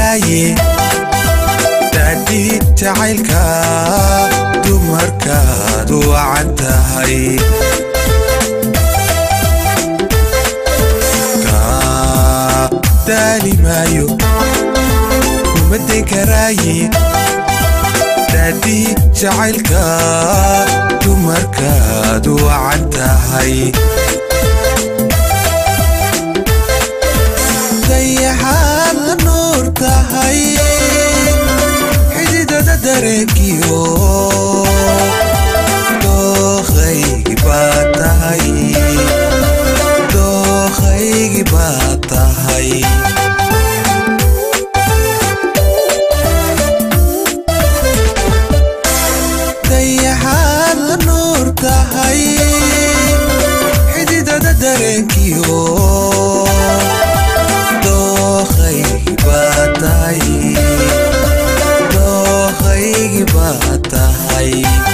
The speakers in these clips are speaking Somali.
karaaye daadii jacaylka dumarkaad wacan tahay kaa daali maayo kuma dayn karaaye daadii jacaylka dumarkaad wacan tahay dayaxaad la nuur tahay xididada dareenkiyo dookhaygi baad tahay dookhaygi baad tahay dayaxaad la nuur tahay xididada dareenkiyo dookhaygi baad tahay dookhaygi baad tahay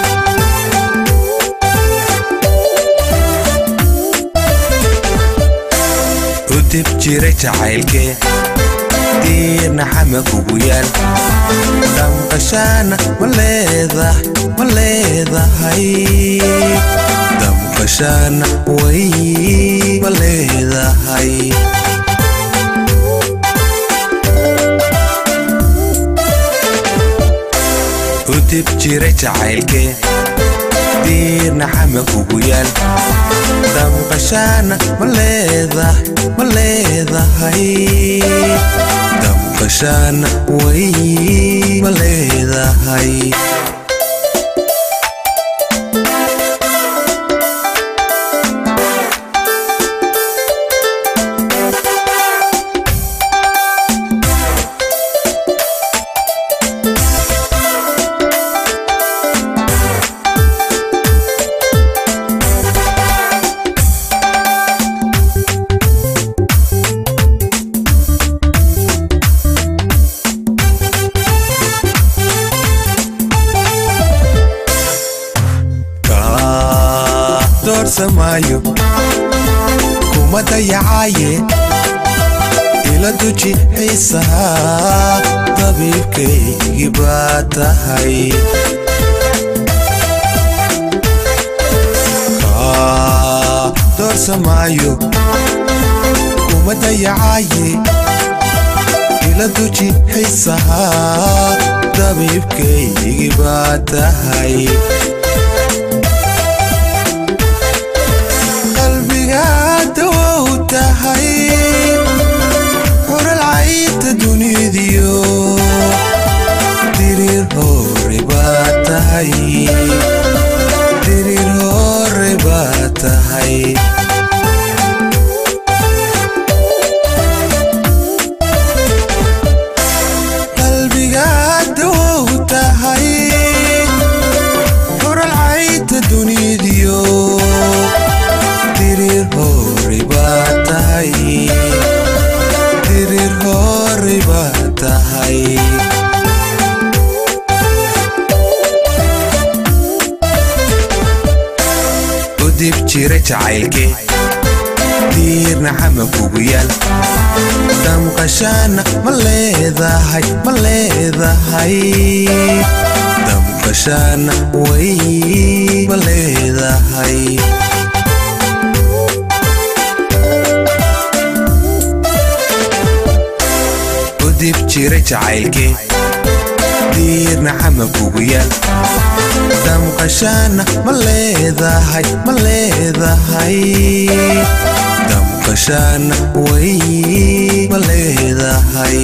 u dib jiray jacaylkee diirna xama kugu yaal damqashaana ma leedah ma leedahay damqashaana way ma leedahay u dib jiray jacaylkee diirna xama kugu yaal damqashaana ma leedah ma leedahay damqashaana way ma leedahay kaa doorsamaayo kuma dayacaaye ila duji xiisaha dabiibkaygii baa tahay kaa doorsamaayo kuma dayacaaye ila duji xiisaha dabiibkaygii baa tahay qalbigaada wow tahay xuralcaynta dunidiyo diriir hore baa tahay diriir hore baa tahay qalbigaada wow tahay xuralcaynta dunidiyo diriir hore baa tahay diriir hore baa tahay u dib jira jacaylkee diirna xama kugu yaal damqashaana ma leedahay ma leedahay damqashaana way ma leedahay u dib jira jacaylkee diirna xama kugu yaal damqashaana ma leedahay ma leedahay damqashaana way ma leedahay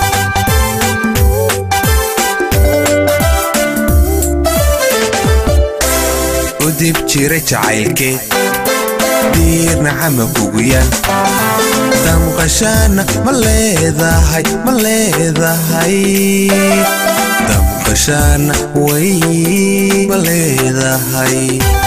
u dib jira jacaylkee diirna xama kugu yaal damqashaana ma leedahay ma leedahay damqashaana way ma leedahay